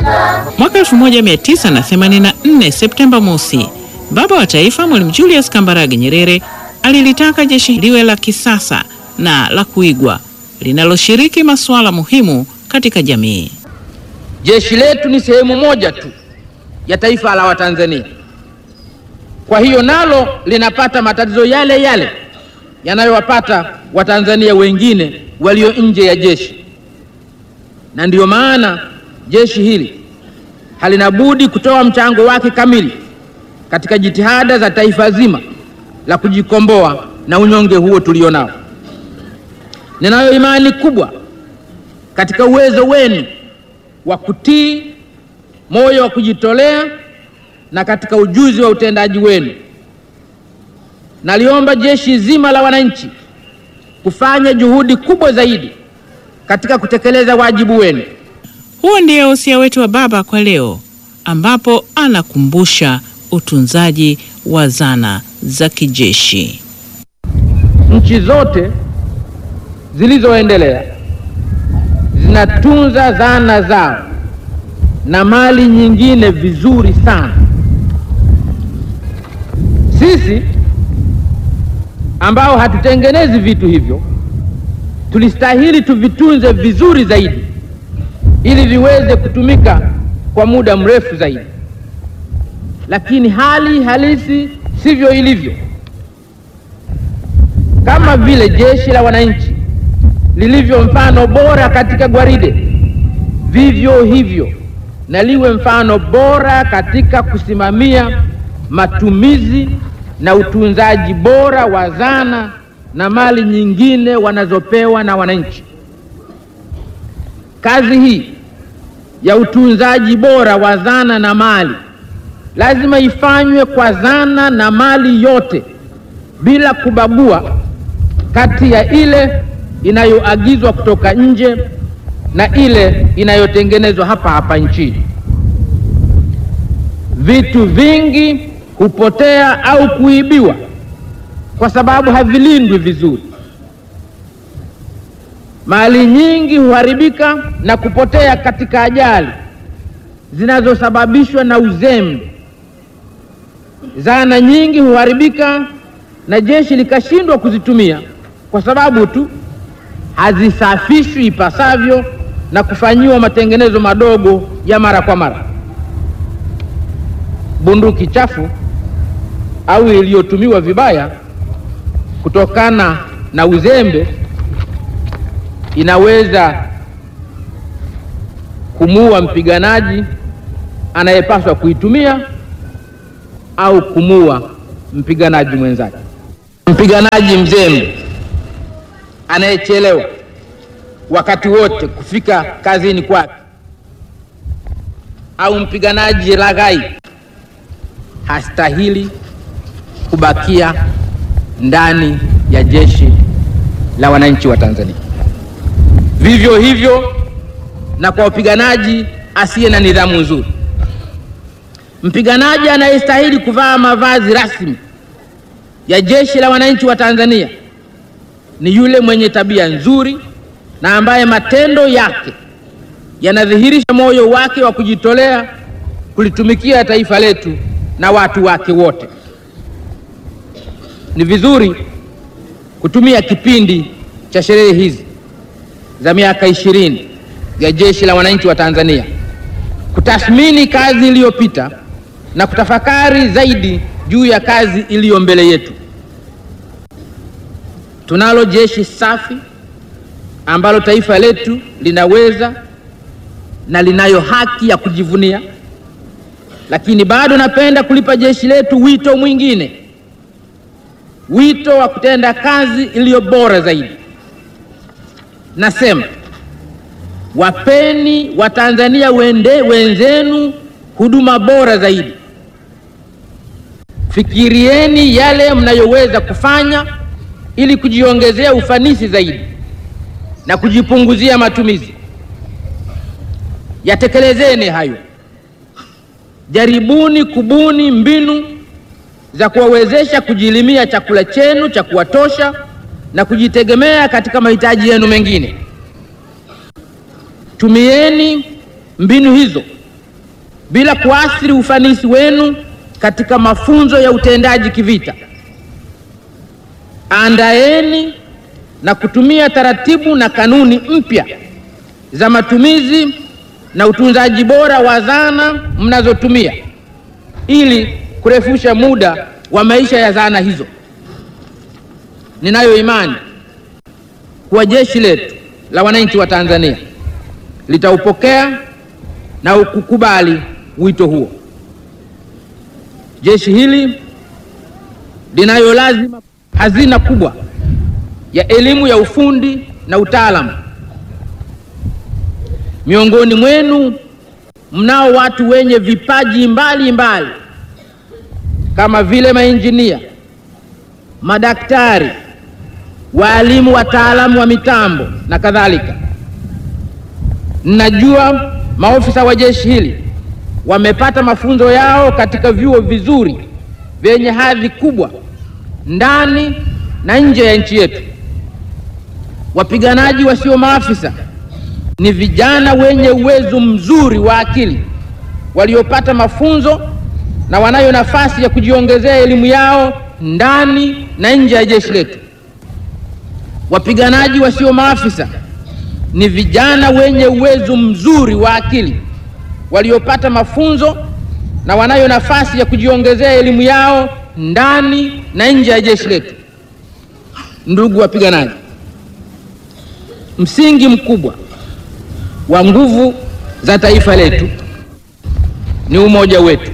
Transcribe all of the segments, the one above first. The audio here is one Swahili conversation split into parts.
Mwaka 1984 Septemba mosi, baba wa taifa Mwalimu Julius Kambarage Nyerere alilitaka jeshi liwe la kisasa na la kuigwa linaloshiriki masuala muhimu katika jamii. Jeshi letu ni sehemu moja tu ya taifa la Watanzania. Kwa hiyo nalo linapata matatizo yale yale yanayowapata Watanzania wengine walio nje ya jeshi, na ndiyo maana jeshi hili halina budi kutoa mchango wake kamili katika jitihada za taifa zima la kujikomboa na unyonge huo tulio nao. Ninayo imani kubwa katika uwezo wenu wa kutii, moyo wa kujitolea na katika ujuzi wa utendaji wenu. Naliomba jeshi zima la wananchi kufanya juhudi kubwa zaidi katika kutekeleza wajibu wenu. Huo ndio wosia wetu wa baba kwa leo, ambapo anakumbusha utunzaji wa zana za kijeshi. Nchi zote zilizoendelea zinatunza zana zao na mali nyingine vizuri sana. Sisi ambao hatutengenezi vitu hivyo tulistahili tuvitunze vizuri zaidi ili viweze kutumika kwa muda mrefu zaidi, lakini hali halisi sivyo ilivyo. Kama vile jeshi la wananchi lilivyo mfano bora katika gwaride, vivyo hivyo na liwe mfano bora katika kusimamia matumizi na utunzaji bora wa zana na mali nyingine wanazopewa na wananchi. Kazi hii ya utunzaji bora wa zana na mali lazima ifanywe kwa zana na mali yote bila kubagua kati ya ile inayoagizwa kutoka nje na ile inayotengenezwa hapa hapa nchini. Vitu vingi hupotea au kuibiwa kwa sababu havilindwi vizuri. Mali nyingi huharibika na kupotea katika ajali zinazosababishwa na uzembe. Zana nyingi huharibika na jeshi likashindwa kuzitumia kwa sababu tu hazisafishwi ipasavyo na kufanyiwa matengenezo madogo ya mara kwa mara. Bunduki chafu au iliyotumiwa vibaya kutokana na uzembe inaweza kumuua mpiganaji anayepaswa kuitumia au kumuua mpiganaji mwenzake. Mpiganaji mzembe anayechelewa wakati wote kufika kazini kwake au mpiganaji laghai hastahili kubakia ndani ya jeshi la wananchi wa Tanzania. Vivyo hivyo na kwa mpiganaji asiye na nidhamu nzuri. Mpiganaji anayestahili kuvaa mavazi rasmi ya jeshi la wananchi wa Tanzania ni yule mwenye tabia nzuri na ambaye matendo yake yanadhihirisha moyo wake wa kujitolea kulitumikia taifa letu na watu wake wote. Ni vizuri kutumia kipindi cha sherehe hizi za miaka ishirini ya jeshi la wananchi wa Tanzania kutathmini kazi iliyopita na kutafakari zaidi juu ya kazi iliyo mbele yetu. Tunalo jeshi safi ambalo taifa letu linaweza na linayo haki ya kujivunia, lakini bado napenda kulipa jeshi letu wito mwingine, wito wa kutenda kazi iliyo bora zaidi. Nasema wapeni Watanzania wende wenzenu huduma bora zaidi. Fikirieni yale mnayoweza kufanya ili kujiongezea ufanisi zaidi na kujipunguzia matumizi. Yatekelezeni hayo. Jaribuni kubuni mbinu za kuwawezesha kujilimia chakula chenu cha kuwatosha na kujitegemea katika mahitaji yenu mengine. Tumieni mbinu hizo bila kuathiri ufanisi wenu katika mafunzo ya utendaji kivita. Andaeni na kutumia taratibu na kanuni mpya za matumizi na utunzaji bora wa zana mnazotumia ili kurefusha muda wa maisha ya zana hizo. Ninayo imani kuwa jeshi letu la wananchi wa Tanzania litaupokea na kukubali wito huo. Jeshi hili linayo lazima hazina kubwa ya elimu ya ufundi na utaalamu. Miongoni mwenu mnao watu wenye vipaji mbali mbali kama vile mainjinia, madaktari, waalimu, wataalamu wa mitambo na kadhalika. Ninajua maofisa wa jeshi hili wamepata mafunzo yao katika vyuo vizuri vyenye hadhi kubwa ndani na nje ya nchi yetu. Wapiganaji wasio maafisa ni vijana wenye uwezo mzuri wa akili waliopata mafunzo na wanayo nafasi ya kujiongezea elimu yao ndani na nje ya jeshi letu. Wapiganaji wasio maafisa ni vijana wenye uwezo mzuri wa akili waliopata mafunzo na wanayo nafasi ya kujiongezea elimu yao ndani na nje ya jeshi letu. Ndugu wapiganaji, msingi mkubwa wa nguvu za taifa letu ni umoja wetu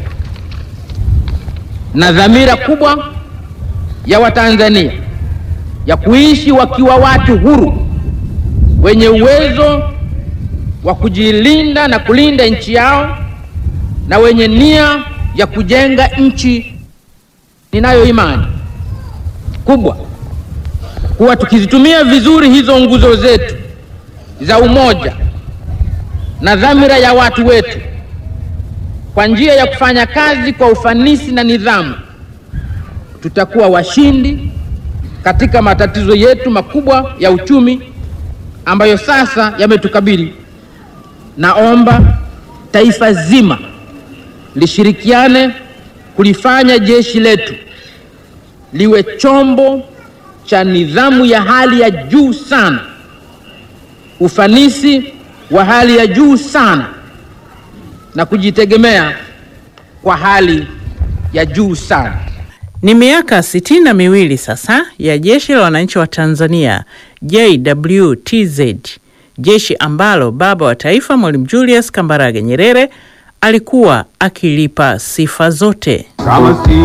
na dhamira kubwa ya Watanzania ya kuishi wakiwa watu huru wenye uwezo wa kujilinda na kulinda nchi yao na wenye nia ya kujenga nchi. Ninayo imani kubwa kuwa tukizitumia vizuri hizo nguzo zetu za umoja na dhamira ya watu wetu kwa njia ya kufanya kazi kwa ufanisi na nidhamu, tutakuwa washindi katika matatizo yetu makubwa ya uchumi ambayo sasa yametukabili. Naomba taifa zima lishirikiane kulifanya jeshi letu liwe chombo cha nidhamu ya hali ya juu sana, ufanisi wa hali ya juu sana na kujitegemea kwa hali ya juu sana. Ni miaka sitini na miwili sasa ya Jeshi la Wananchi wa Tanzania JWTZ, jeshi ambalo baba wa taifa Mwalimu Julius Kambarage Nyerere alikuwa akilipa sifa zote. Kama si